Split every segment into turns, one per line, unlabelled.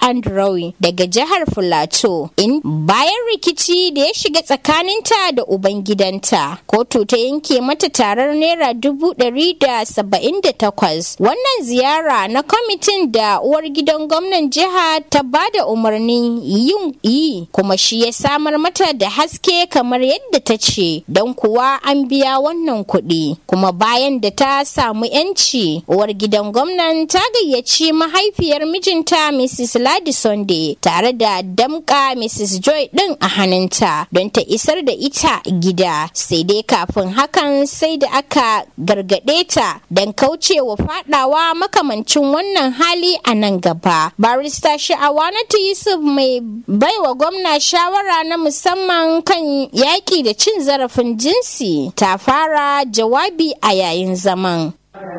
Andrew daga jihar Filato. In bayan rikici da ya shiga tsakaninta da ubangidanta, kotu ta yanke mata tarar naira dubu ɗari da saba'in da takwas. Wannan ziyara na kwamitin da uwar gidan gwamnan jiha ta ba da umarnin yin yi kuma shi ya samar mata da haske kamar yadda ta ce don kuwa an biya wannan kuɗi. Kuma bayan da ta samu 'yanci, uwar gidan gwamnan ta gayyaci mahaifiyar mijinta Mrs. Ladi Sunday tare da damka Mrs. Joy ɗin a hannunta don ta isar da ita gida. Sai dai kafin hakan sai da aka gargaɗe ta don kaucewa fadawa makamancin wannan hali a nan gaba. Barista Sha'awanatu Yusuf mai baiwa gwamna shawara na musamman kan yaƙi da cin zarafin jinsi ta fara jawabi a yayin zaman.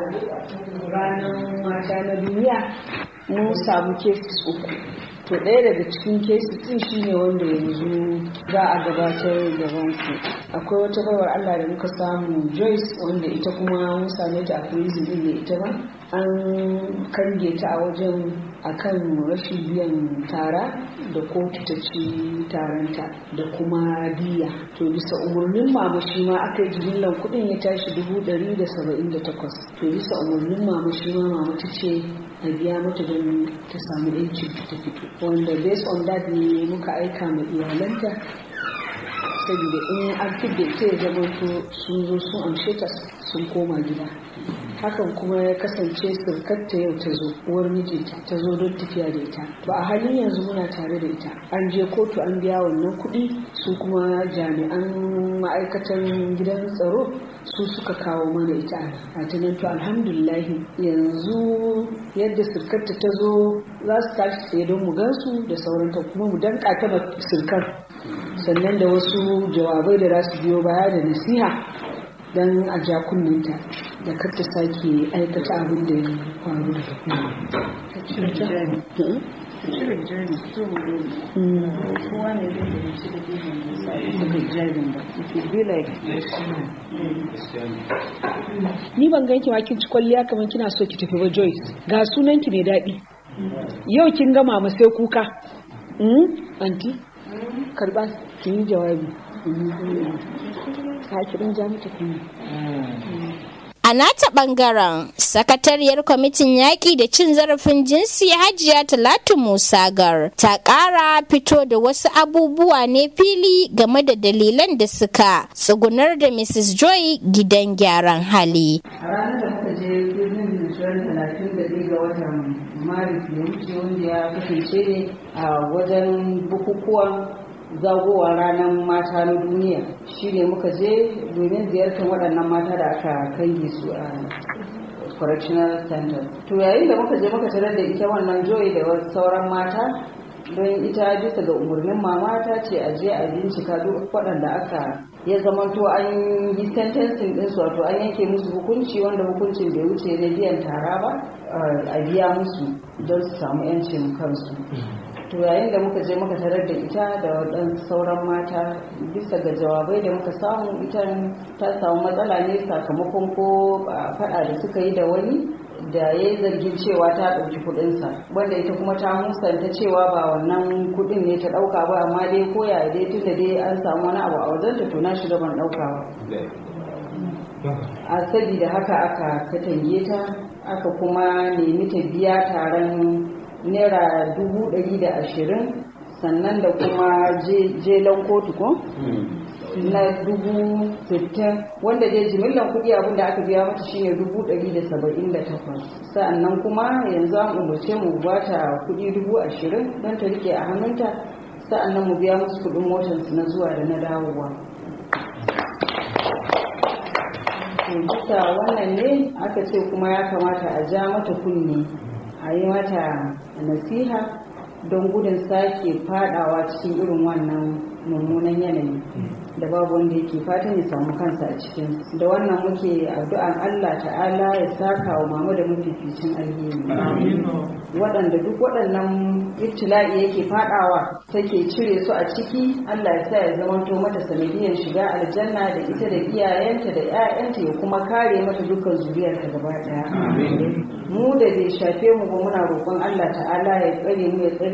ranar mata na duniya mun samu cases uku to ɗaya daga cikin cases ɗin shine wanda yanzu za a gabatar da banku akwai wata baiwar allah da muka samu joyce wanda ita kuma mun same ta a prison ɗin da ita ba an kange ta a wajen akan rashin biyan tara da kotu ta ci taranta da kuma diya to bisa umarnin mama shi ma aka yi jimillan kuɗin ya tashi dubu ɗari da saba'in da takwas to bisa umarnin mama shi ma mama ta ce a biya mata don ta samu yancin ta fito wanda based on that ne muka aika ma iyalanta saboda in an fidda ita ya zama to sun zo sun amshe ta sun koma gida hakan kuma ya kasance surkarta yau ta zo uwar mijinta ta zo don tafiya da ita to a halin yanzu muna tare da ita an je kotu an biya wannan kuɗi su kuma jami'an ma'aikatan gidan tsaro su suka kawo mana ita a tunan to alhamdulillahi yanzu yadda surkarta ta zo za su tashi tsaye don mu gansu da sauranta kuma mu danka ta surkar sannan da wasu jawabai da za su biyo baya da nasiha don a ja kunninta da kar ta sake aikata abin da ya faru ni ban ganki ma kin ci kwalliya kamar kina so ki tafi ba Joyce ga sunan ki mai daɗi yau kin gama ma sai kuka anti karba kin yi jawabi ka kirin ja mata kuma
A nata ɓangaren, sakatariyar kwamitin yaƙi da cin zarafin jinsi Hajiya Talatu Musa Gar ta ƙara fito da wasu abubuwa ne fili game da dalilan da suka tsugunar da Mrs. Joy gidan gyaran hali.
A ranar da muka je birnin Nishirar talatin da ɗaya ga watan Maris ya wuce wanda ya kasance ne a wajen bukukuwan zagowa ranar mata na duniya shi ne muka je domin ziyartar waɗannan mata da aka kange su a correctional center to yayin da muka je muka tarar da ita wannan joy da sauran mata don ita bisa ga umarnin mama ta ce a je a bincika duk waɗanda aka ya zamanto an yi sentencing din su wato an yanke musu hukunci wanda hukuncin bai wuce na biyan tara ba a biya musu don su samu 'yancin kansu to yayin da muka je muka tarar da ita da waɗansu sauran mata bisa ga jawabai da muka samu ita ta samu matsala ne sakamakon ko faɗa da suka yi da wani da ya yi zargin cewa ta ɗauki kuɗinsa wanda ita kuma ta musanta cewa ba wannan kuɗin ne ta ɗauka ba amma dai ko ya dai tunda dai an samu wani abu a wajenta to na shiga ban ɗauka ba a sabida haka aka katange ta aka kuma nemi ta biya taron naira dubu ɗari da ashirin sannan da kuma jelon kotu ko na dubu sittin wanda dai jimillan kuɗi abin da aka biya mata shine dubu ɗari da saba'in da takwas sa'annan kuma yanzu an umarce mu bata kuɗi dubu ashirin don ta rike a hannunta sa'annan mu biya musu kuɗin motarsu na zuwa da na dawowa bisa wannan ne aka ce kuma ya kamata a ja mata kunne a yi mata nasiha don gudun sake fadawa cikin irin wannan mummunan yanayi da babu wanda yake fatan ya samu kansa a cikin da wannan muke addu'an Allah ta'ala ya saka wa mama da mafificin alheri waɗanda duk waɗannan ibtila'i yake fadawa take cire su a ciki Allah ya sa ya zamanto mata sanadiyar shiga aljanna da ita da iyayenta da 'ya'yanta ya kuma kare mata dukkan zuriyarta gaba ɗaya mu da bai shafe mu ba muna roƙon Allah ta'ala ya tsare mu ya tsare